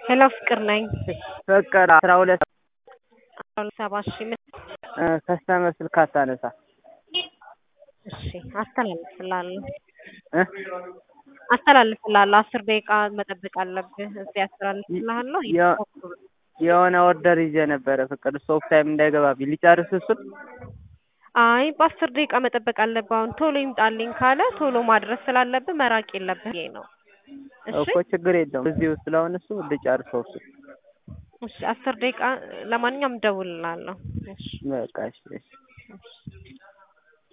ሄሎ ፍቅር ነኝ። ፍቅር አስራ ሁለት አስራ ሁለት ሰባ እሺ ምን ከስተመር ስልክ አታነሳ እሺ አስተላልፍልሃለሁ እ አስተላልፍልሃለሁ አስር ደቂቃ መጠበቅ አለብህ እዚህ አስተላልፍልሃለሁ የ- የሆነ ኦርደር ይዤ ነበረ ፍቅር ስቶፕ ታይም እንዳይገባብኝ ሊጨርስ እሱን አይ በአስር ደቂቃ መጠበቅ አለብህ አሁን ቶሎ ይምጣልኝ ካለ ቶሎ ማድረስ ስላለብህ መራቅ የለብህ ይሄ ነው እሺ እኮ ችግር የለውም እዚሁ ስለሆነ እሱ ልጨርሰው እሱ እሺ አስር ደቂቃ ለማንኛውም እደውልልሃለሁ እሺ በቃ እሺ እሺ እሺ